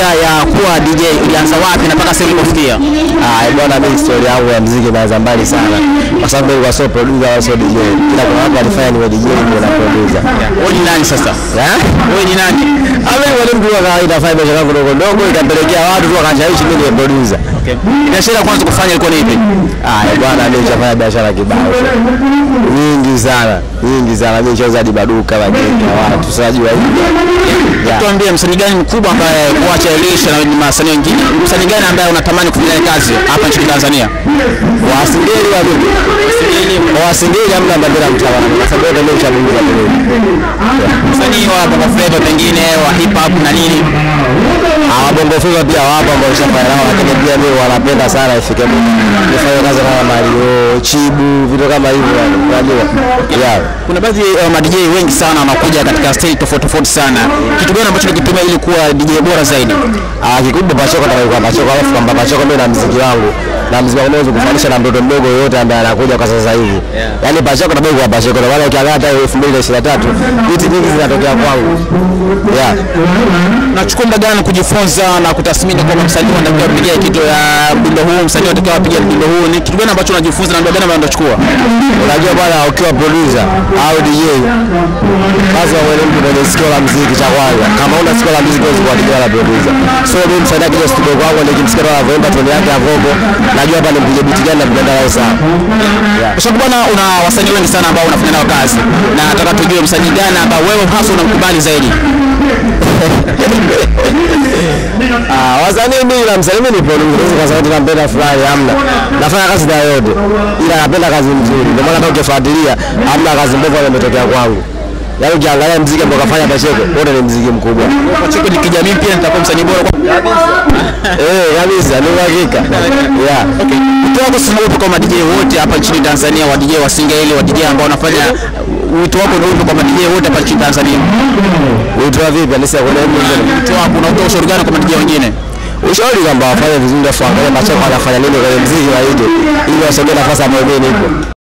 ya kuwa DJ ilianza wapi na mpaka sasa ulipofikia? Ah, bwana mimi story yangu ya muziki inaanza mbali sana. Kwa sababu mimi nilikuwa sio producer wala sio DJ. Kila kuna watu walifanya niwe DJ niwe na producer. Wewe ni nani sasa? Eh? Wewe ni nani? Ama ni mwalimu kwa kawaida fanya biashara yangu ndogo ndogo ikapelekea watu tu wakashawishi mimi niwe producer. Okay. Biashara ya kwanza kufanya ilikuwa ni ipi? Ah, eh, bwana mimi nishafanya biashara kibao. Nyingi sana, nyingi sana. Mimi nishauza hadi maduka wageni watu. Sasa najua hivi. Yeah. Tuambie msanii gani mkubwa ambaye kuacha Elisha na wasanii wengine, msanii gani ambaye unatamani kufanya naye kazi hapa nchini Tanzania? Wasingeli wa vipi? Kwa wasingeli hamna bandera mtawala. Kwa sababu yote mimi nishapunguza kidogo. Msanii wa Bongo Flava pengine wa hip hop na nini? Hawa bongo flava pia wapo ambao nishafanya nao, lakini pia mimi wanapenda sana ifike muda nifanye kazi kama Mario, Chibu, vitu kama hivyo yani, unajua. Yeah. Kuna baadhi ya uh, DJ wengi sana wanakuja katika stage tofauti tofauti sana. Kitu gani ambacho unakitumia ili kuwa DJ bora zaidi? Ah, kikubwa Pachoko na kwa Pachoko alafu kwamba Pachoko mimi na muziki wangu na muziki wangu naweza kufanisha na mtoto mdogo yote ambaye anakuja kwa sasa hivi. Yaani Pachoko na kwa Pachoko na wale ukiangalia hata 2023 vitu nyingi zinatokea kwangu. Yeah. Nachukua muda gani kujifunza na kutathmini kwamba msanii anatakiwa kupiga kitu ya mdundo huu, msanii anatakiwa apige mdundo huu? Ni kitu gani ambacho unajifunza na muda gani ambao unachukua? Unajua bwana, ukiwa producer au DJ lazima uwe mtu mwenye sikio la muziki cha kwanza. Kama una sikio la muziki huwezi kuandika na producer. So mimi msaidia kile studio kwangu nikimsikia tu anavyoimba tone yake ya vocal, najua hapa nimpige beat gani na mtenda nayo sawa. Kwa sababu bwana, una wasanii wengi sana ambao unafanya nao kazi, na nataka tujue msanii gani ambao wewe hasa unamkubali zaidi. Ah, wasanii mimi na msanii mimi ni producer kwa sababu tunampenda fulani hamna. Nafanya kazi na yote. Ila napenda kazi nzuri. Ndio maana hata ukifuatilia hamna kazi mbovu ambayo imetokea kwangu. Yaani ukiangalia muziki ambao kafanya Pacheko, wote ni muziki mkubwa. Pacheko ni kijamii pia nitakuwa msanii bora kwa Eh, kabisa, ni uhakika. Yeah. Okay. Wito wako sasa upo kwa DJ wote hapa nchini Tanzania, wa DJ wa Singeli, wa DJ ambao wanafanya wito wako ni upi kwa DJ wote hapa nchini Tanzania? Uitoa vipi? Anisa kuna mtu Wito wako unatoa ushauri gani kwa DJ wengine? ushauri kwamba wafanye vizuri, afu angalie Pacheko anafanya nini kwenye muziki wa hidi, ili wasogee nafasi ambayo mimi nipo.